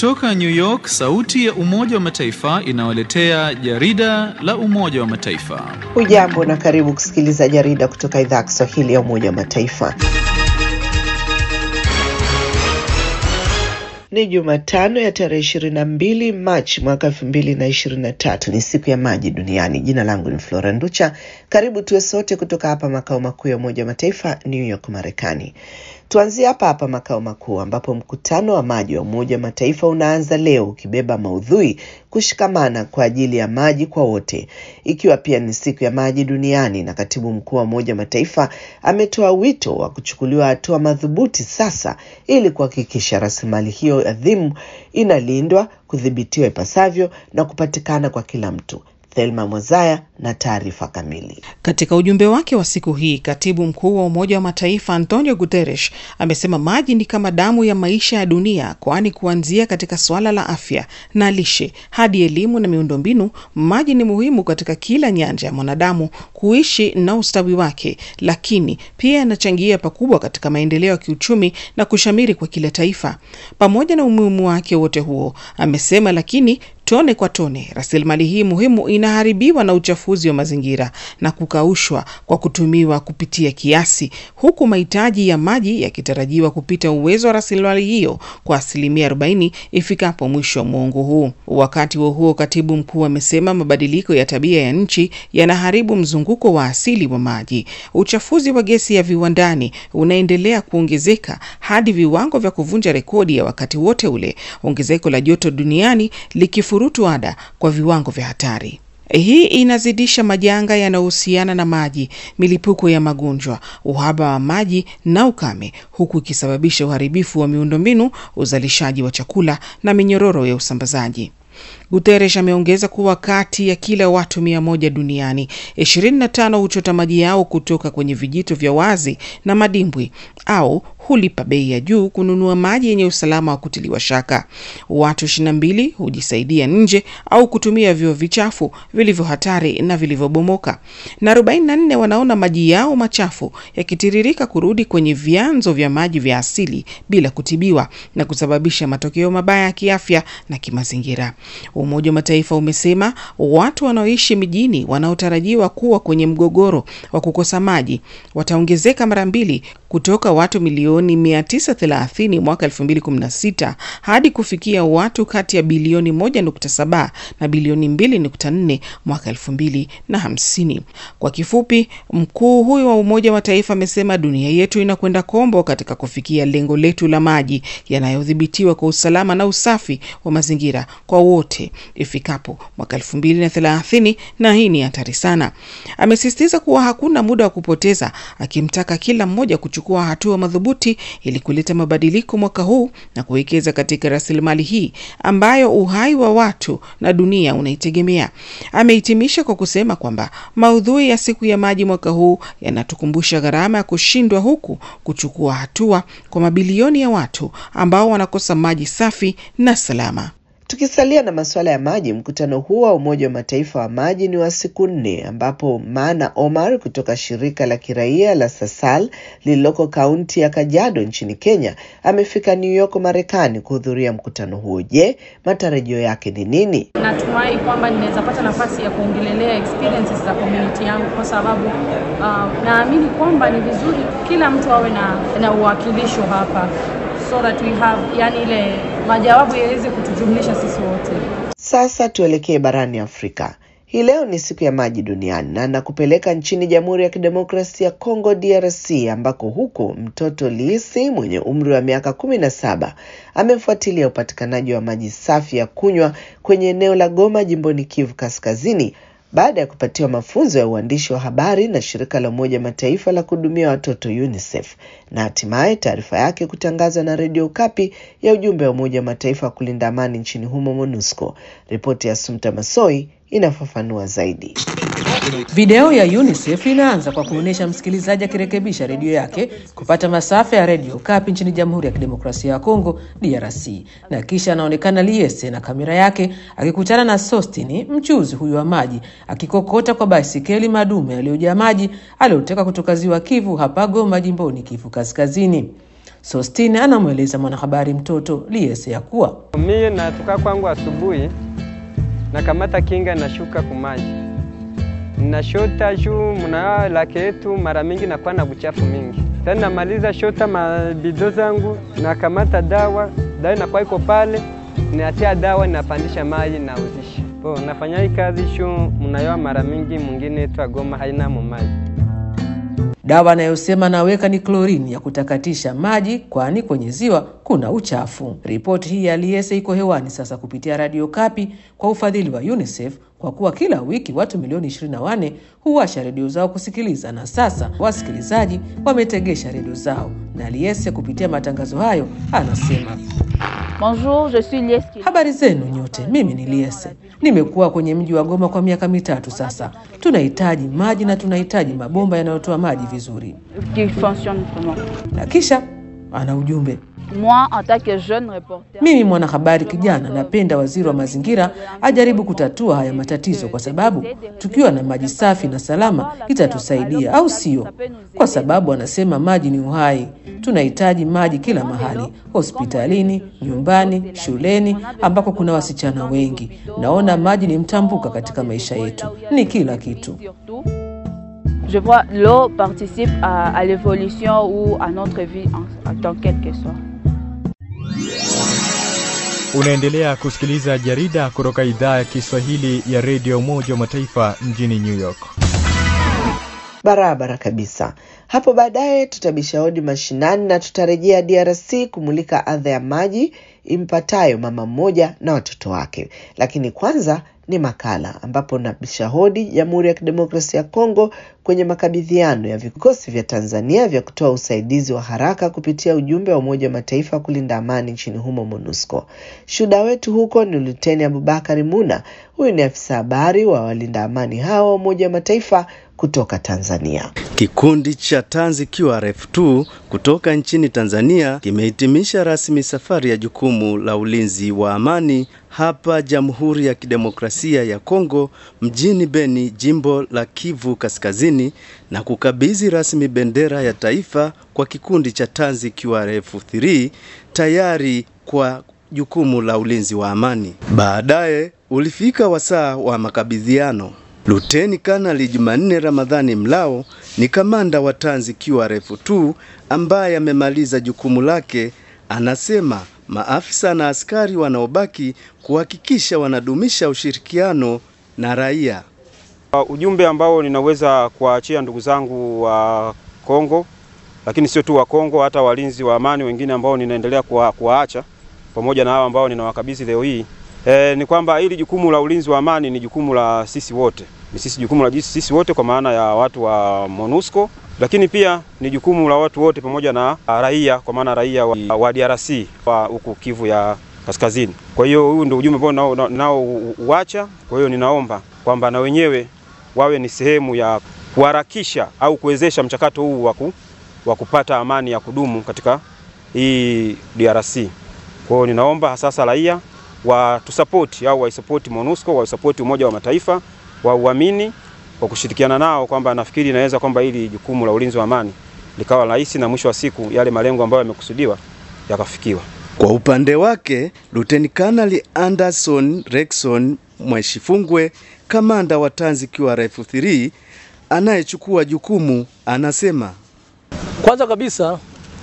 Kutoka New York, sauti ya Umoja wa Mataifa inawaletea jarida la Umoja wa Mataifa. Hujambo na karibu kusikiliza jarida kutoka idhaa ya Kiswahili ya Umoja wa Mataifa. Ni Jumatano ya tarehe ishirini na mbili Machi mwaka elfu mbili na ishirini na tatu. Ni siku ya maji duniani. Jina langu ni Flora Nducha. Karibu tuwe sote kutoka hapa makao makuu ya Umoja wa Mataifa, New York, Marekani. Tuanzie hapa hapa makao makuu ambapo mkutano wa maji wa Umoja wa Mataifa unaanza leo ukibeba maudhui kushikamana kwa ajili ya maji kwa wote, ikiwa pia ni siku ya maji duniani. Na katibu mkuu wa Umoja wa Mataifa ametoa wito wa kuchukuliwa hatua madhubuti sasa ili kuhakikisha rasilimali hiyo adhimu inalindwa, kudhibitiwa ipasavyo na kupatikana kwa kila mtu. Thelma Mwazaya na taarifa kamili. Katika ujumbe wake wa siku hii, katibu mkuu wa Umoja wa Mataifa Antonio Guterres amesema maji ni kama damu ya maisha ya dunia, kwani kuanzia katika suala la afya na lishe hadi elimu na miundombinu, maji ni muhimu katika kila nyanja ya mwanadamu kuishi na ustawi wake, lakini pia yanachangia pakubwa katika maendeleo ya kiuchumi na kushamiri kwa kila taifa. Pamoja na umuhimu wake wote huo, amesema lakini tone kwa tone rasilimali hii muhimu inaharibiwa na uchafuzi wa mazingira na kukaushwa kwa kutumiwa kupitia kiasi, huku mahitaji ya maji yakitarajiwa kupita uwezo wa rasilimali hiyo kwa asilimia 40 ifikapo mwisho wa muongo huu. Wakati huo huo, katibu mkuu amesema mabadiliko ya tabia ya nchi yanaharibu mzunguko wa asili wa maji. Uchafuzi wa gesi ya viwandani unaendelea kuongezeka hadi viwango vya kuvunja rekodi ya wakati wote ule, ongezeko la joto duniani likifurutu ada kwa viwango vya hatari. Hii inazidisha majanga yanayohusiana na maji, milipuko ya magonjwa, uhaba wa maji na ukame, huku ikisababisha uharibifu wa miundombinu, uzalishaji wa chakula na minyororo ya usambazaji. Guterres ameongeza kuwa kati ya kila watu mia moja duniani, 25 huchota maji yao kutoka kwenye vijito vya wazi na madimbwi au hulipa bei ya juu kununua maji yenye usalama wa kutiliwa shaka. Watu 22 hujisaidia nje au kutumia vyoo vichafu vilivyo hatari na vilivyobomoka, na 44 wanaona maji yao machafu yakitiririka kurudi kwenye vyanzo vya maji vya asili bila kutibiwa na kusababisha matokeo mabaya ya kiafya na kimazingira. Umoja wa Mataifa umesema watu wanaoishi mijini wanaotarajiwa kuwa kwenye mgogoro wa kukosa maji wataongezeka mara mbili kutoka watu milioni 930 mwaka 2016 hadi kufikia watu kati ya bilioni 1.7 na bilioni 2.4 mwaka 2050. Kwa kifupi, mkuu huyo wa Umoja wa Mataifa amesema dunia yetu inakwenda kombo katika kufikia lengo letu la maji yanayodhibitiwa kwa usalama na usafi wa mazingira kwa wote ifikapo mwaka 2030, na hii ni hatari sana. Amesisitiza kuwa hakuna muda wa kupoteza, akimtaka kila mmoja kuchukua hatua madhubuti ili kuleta mabadiliko mwaka huu na kuwekeza katika rasilimali hii ambayo uhai wa watu na dunia unaitegemea. Amehitimisha kwa kusema kwamba maudhui ya siku ya maji mwaka huu yanatukumbusha gharama ya kushindwa huku kuchukua hatua kwa mabilioni ya watu ambao wanakosa maji safi na salama. Tukisalia na masuala ya maji, mkutano huo wa Umoja wa Mataifa wa maji ni wa siku nne, ambapo Mana Omar kutoka shirika la kiraia la Sasal lililoko kaunti ya Kajiado nchini Kenya amefika New York, Marekani kuhudhuria mkutano huo. Je, matarajio yake ni nini? Natumai kwamba ninaweza pata nafasi ya kuongelelea experiences za community yangu kwa sababu uh, naamini kwamba ni vizuri kila mtu awe na, na uwakilisho hapa so that we have yani ile majawabu yaweze kutujumlisha sisi wote. Sasa tuelekee barani Afrika. Hii leo ni siku ya maji duniani na nakupeleka nchini Jamhuri ya Kidemokrasia ya Kongo DRC, ambako huko mtoto Lisi mwenye umri wa miaka kumi na saba amefuatilia upatikanaji wa maji safi ya kunywa kwenye eneo la Goma jimboni Kivu Kaskazini baada ya kupatiwa mafunzo ya uandishi wa habari na shirika la Umoja Mataifa la kuhudumia watoto UNICEF na hatimaye taarifa yake kutangazwa na redio Kapi ya ujumbe wa Umoja wa Mataifa wa kulinda amani nchini humo MONUSCO. Ripoti ya Sumta Masoi inafafanua zaidi. Video ya UNICEF inaanza kwa kuonyesha msikilizaji akirekebisha redio yake kupata masafa ya redio Kapi nchini Jamhuri ya Kidemokrasia ya Kongo DRC, na kisha anaonekana Liese na kamera yake akikutana na Sostini, mchuzi huyu wa maji, akikokota kwa baisikeli madume yaliyojaa maji aliyoteka kutoka ziwa Kivu hapa Goma, jimboni Kivu Kaskazini. Sostine anamweleza mwanahabari mtoto Liese ya kuwa Mie natoka kwangu asubuhi, nakamata kinga nashuka kumaji, nashota juu mna lake yetu, mara mingi nakuwa na buchafu mingi. Tena namaliza shota mabido zangu, nakamata dawa, dawa inakuwa iko pale, natia dawa, napandisha maji, nauzisha. Po nafanya hii kazi shu mnayoa mara mingi, mwingine twa Goma haina mumaji dawa anayosema anaweka ni klorini ya kutakatisha maji, kwani kwenye ziwa kuna uchafu. Ripoti hii ya Liese iko hewani sasa kupitia Radio Kapi kwa ufadhili wa UNICEF kwa kuwa kila wiki watu milioni 24 huwasha redio zao kusikiliza, na sasa wasikilizaji wametegesha redio zao, na Liese kupitia matangazo hayo anasema Bonjour, je suis Lies Kili. Habari zenu nyote, mimi ni Liese. Nimekuwa kwenye mji wa Goma kwa miaka mitatu sasa. Tunahitaji maji na tunahitaji mabomba yanayotoa maji vizuri. qui fonctionne vraiment. Na kisha ana ujumbe Moi, en tant que jeune reporter, Mimi mwanahabari kijana, napenda waziri wa mazingira ajaribu kutatua haya matatizo, kwa sababu tukiwa na maji safi na salama itatusaidia, au sio? Kwa sababu anasema maji ni uhai. Tunahitaji maji kila mahali, hospitalini, nyumbani, shuleni, ambako kuna wasichana wengi. Naona maji ni mtambuka katika maisha yetu, ni kila kitu. surtout, je vois l'eau participe à, à l'évolution ou à notre vie en, en tant quelle que soit. Unaendelea kusikiliza jarida kutoka idhaa ya Kiswahili ya redio Umoja wa Mataifa mjini New York. Barabara kabisa. Hapo baadaye tutabisha hodi mashinani na tutarejea DRC kumulika adha ya maji impatayo mama mmoja na watoto wake. Lakini kwanza ni makala ambapo nabisha hodi Jamhuri ya Kidemokrasia ya Kongo kwenye makabidhiano ya vikosi vya Tanzania vya kutoa usaidizi wa haraka kupitia ujumbe wa Umoja wa Mataifa kulinda amani nchini humo MONUSCO. Shuhuda wetu huko ni Luteni Abubakari Muna. Huyu ni afisa habari wa walinda amani hao wa Umoja wa Mataifa kutoka Tanzania. Kikundi cha Tanzi QRF2 kutoka nchini Tanzania kimehitimisha rasmi safari ya jukumu la ulinzi wa amani hapa Jamhuri ya Kidemokrasia ya Kongo mjini Beni, jimbo la Kivu Kaskazini na kukabidhi rasmi bendera ya taifa kwa kikundi cha Tanzi QRF3 tayari kwa jukumu la ulinzi wa amani. Baadaye ulifika wasaa wa makabidhiano. Luteni Kanali Jumanne Ramadhani Mlao ni kamanda wa Tanzi QRF2 ambaye amemaliza jukumu lake. Anasema maafisa na askari wanaobaki kuhakikisha wanadumisha ushirikiano na raia. Uh, ujumbe ambao ninaweza kuwaachia ndugu zangu wa Kongo, lakini sio tu wa Kongo, hata walinzi wa amani wengine ambao ninaendelea kuwa, kuwaacha pamoja na hao ambao ninawakabidhi leo hii e, ni kwamba hili jukumu la ulinzi wa amani ni jukumu la sisi wote, ni sisi jukumu la sisi wote kwa maana ya watu wa MONUSCO, lakini pia ni jukumu la watu wote pamoja na raia kwa maana raia wa, wa DRC wa huku Kivu ya Kaskazini. Kwa hiyo huu ndio ujumbe ambao nao, nao uacha. Kwa hiyo ninaomba kwamba na wenyewe wawe ni sehemu ya kuharakisha au kuwezesha mchakato huu wa kupata amani ya kudumu katika hii DRC. Kwa hiyo ninaomba sasa raia watusapoti au waisapoti MONUSCO, waisapoti Umoja wa Mataifa, wauamini kwa kushirikiana nao, kwamba nafikiri inaweza kwamba hili jukumu la ulinzi wa amani likawa rahisi na mwisho wa siku yale malengo ambayo yamekusudiwa yakafikiwa. Kwa upande wake, Luteni Kanali Anderson Rexon Mweshifungwe, kamanda wa Tanzi QRF3 anayechukua jukumu, anasema kwanza kabisa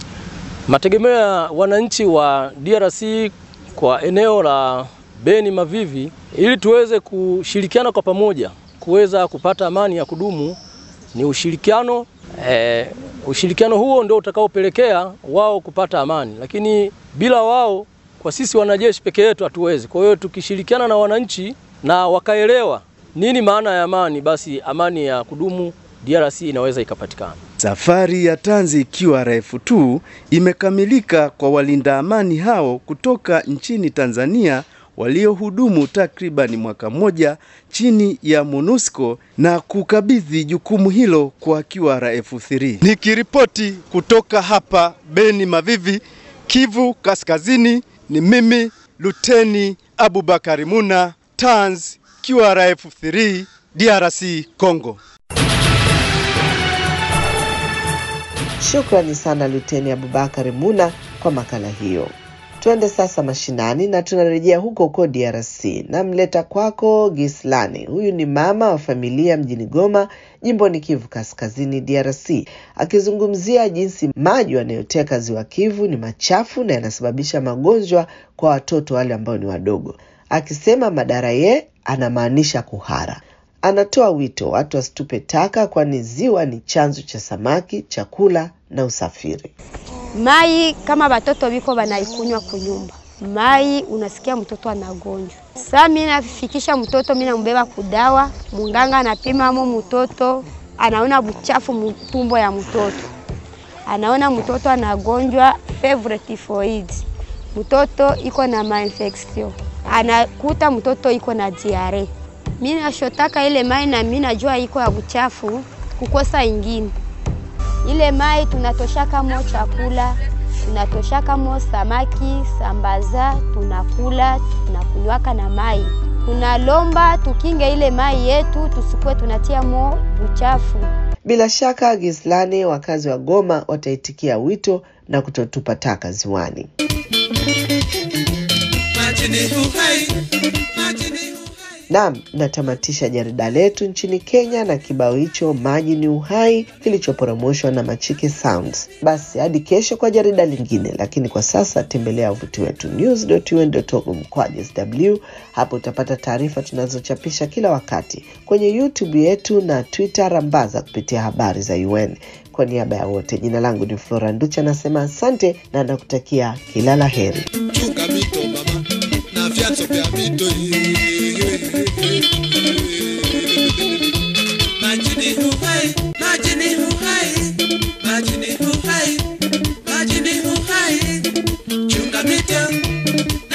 mategemeo ya wananchi wa DRC kwa eneo la Beni Mavivi, ili tuweze kushirikiana kwa pamoja kuweza kupata amani ya kudumu ni ushirikiano e, ushirikiano huo ndio utakaopelekea wao kupata amani, lakini bila wao, kwa sisi wanajeshi peke yetu hatuwezi. Kwa hiyo tukishirikiana na wananchi na wakaelewa nini maana ya amani, basi amani ya kudumu DRC inaweza ikapatikana. Safari ya Tanzi QRF2 imekamilika kwa walinda amani hao kutoka nchini Tanzania waliohudumu takribani mwaka mmoja chini ya MONUSCO na kukabidhi jukumu hilo kwa QRF3. Nikiripoti kutoka hapa Beni Mavivi, Kivu Kaskazini, ni mimi Luteni Abubakari Muna, Tanz QRF3, DRC Congo. Shukrani sana Luteni Abubakari Muna kwa makala hiyo. Tuende sasa mashinani na tunarejea huko huko DRC. Namleta kwako Gislani. Huyu ni mama wa familia mjini Goma, jimboni Kivu Kaskazini, DRC, akizungumzia jinsi maji yanayoteka ziwa Kivu ni machafu na yanasababisha magonjwa kwa watoto wale ambao ni wadogo, akisema madhara ye anamaanisha kuhara. Anatoa wito watu wasitupe taka, kwani ziwa ni chanzo cha samaki, chakula na usafiri. Mai kama batoto biko banaikunywa kunyumba mai, unasikia mtoto anagonjwa. Saa mimi nafikisha mtoto, mimi nambeba kudawa, munganga anapima mo mtoto, anaona buchafu mtumbo ya mtoto, anaona mtoto anagonjwa fever typhoid, mtoto iko na mainfection, anakuta mtoto iko na diare. Mimi nashotaka ile mai na mimi najua iko ya buchafu, kukosa ingine ile mai tunatoshaka mo chakula, tunatoshaka mo samaki, sambaza, tunakula tunakunywaka na mai. Tunalomba tukinge ile mai yetu, tusikuwe tunatia mo uchafu. Bila shaka Gislani, wakazi wa Goma wataitikia wito na kutotupa taka ziwani. Naam, natamatisha jarida letu nchini Kenya na kibao hicho maji ni uhai kilichoporomoshwa na Machike Sounds. Basi hadi kesho kwa jarida lingine, lakini kwa sasa tembelea wavuti wetu news.un.org mkwaju sw. Hapo utapata taarifa tunazochapisha kila wakati kwenye YouTube yetu na Twitter, rambaza kupitia habari za UN. Kwa niaba ya wote, jina langu ni Flora Nducha, nasema asante na nakutakia kila la heri. Chunga mito mama na vyanzo vya mito Maji ni uhai, maji ni uhai, maji ni uhai, maji ni uhai. Chunga mito,